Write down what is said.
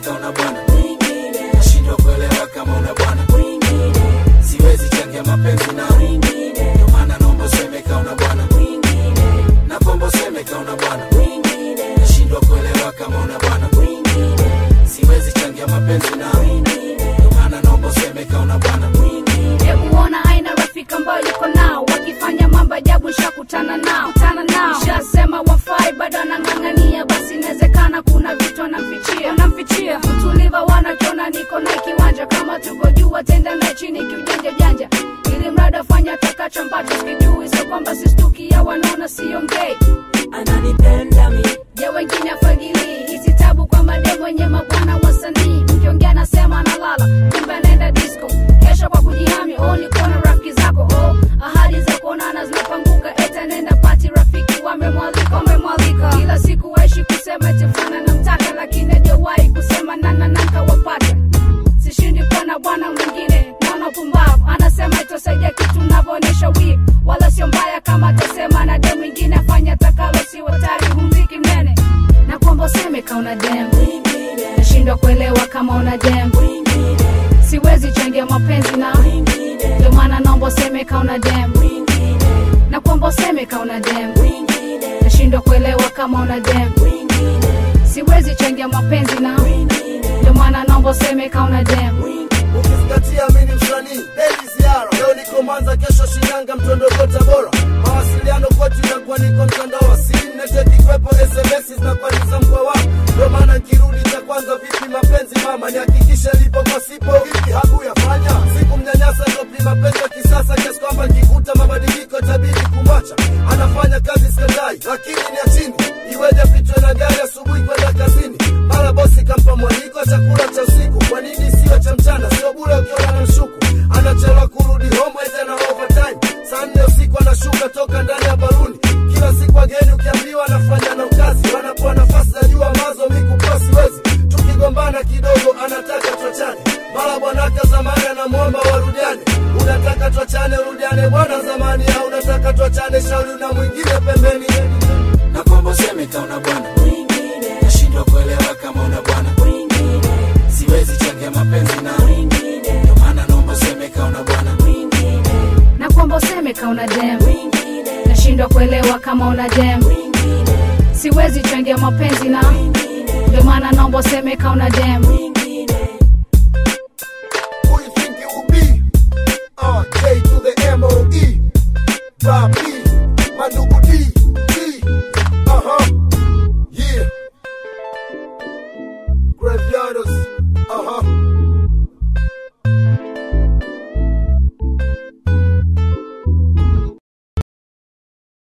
kauna bwana mwingine, nashindwa kuelewa kama una bwana mwingine, siwezi changia mapenzi na mwingine, ndio maana naomba useme kauna bwana mwingine, na kwamba useme kauna bwana mwingine, nashindwa kuelewa kama una bwana mwingine, siwezi changia mapenzi na mwingine, ndio maana naomba useme kauna bwana mwingine. Hebu ona aina rafiki ambayo yuko nao wakifanya mambo ajabu, shakutana nao kutana nao, shasema wafai bado anang'ang'ania, basi inawezekana kuna vitu anamfichia anamfichia. Utuliva wanakiona niko na kiwanja, kama tuko juu watenda na chini kiujanja janja, ili mradi afanya atakacho ambacho sikijui, sio kwamba sistukia, wanaona siongei ananipenda mi je wengine afagilii hizi tabu kwa mademu wenye mabwana wasanii mkiongea anasema analala kumbe anaenda disco kesho kwa kujihami oh ni kuona rafiki zako oh ahadi za kuonana zinapanguka eta nenda pati rafiki wamemwalika wamemwalika kila siku waishi kusema tifuna namtaka lakini hajawahi kusema nananaka wapata sishindi kuona bwana mwingine naona pumbavu anasema itosaidia kitu navyoonyesha wivu wala sio mbaya kama atasema na dem mwingine afanya takalo si watari humziki mnene na kwamba useme kauna dem mwingine nashindwa kuelewa kama una dem mwingine siwezi changia mapenzi na mwingine ndio maana naomba useme kauna dem mwingine na kwamba useme kauna dem mwingine nashindwa kuelewa kama una dem mwingine siwezi changia mapenzi na mwingine ndio maana naomba useme kauna dem ukizingatia mimi ni msanii Daily Ziara leo niko Mwanza kesho Shinyanga mtondoko Tabora mawasiliano kote inakuwa niko mtandao wa simu neteti kwepo SMS zinakuwa ni za mkoa wangu ndio maana nikirudi cha kwanza vipi mapenzi mama nihakikishe lipo kwa sipo vipi hakuyafanya siku mnyanyasa topi mapenzi ya kisasa kiasi kwamba nikikuta mabadiliko itabidi kumwacha anafanya kazi skandai lakini ni ya chini iweje pitwe na gari asubuhi kwenda kazini mara bosi kampa mwaliko chakula cha usiku kwa nini sio cha mchana sio bure ukiona na mshuku anachelewa kurudi home ete na overtime saa nne usiku anashuka toka ndani ya baruni kila siku wageni ukiambiwa anafanya na ukazi wanapoa nafasi za juu ambazo mikupewa siwezi tukigombana kidogo anataka tuachane mara bwanaka zamani anamwomba warudiane unataka tuachane rudiane bwana zamani au unataka tuachane shauri na mwingine pembeni na kwamba useme kauna bwana mwingine nashindwa kuelewa kama una bwana mwingine siwezi changia mapenzi na mwingine ndio maana naomba useme kauna bwana mwingine na kwamba useme kauna dem mwingine nashindwa kuelewa kama una dem mwingine siwezi changia mapenzi na mwingine ndio maana naomba useme kauna dem mwingine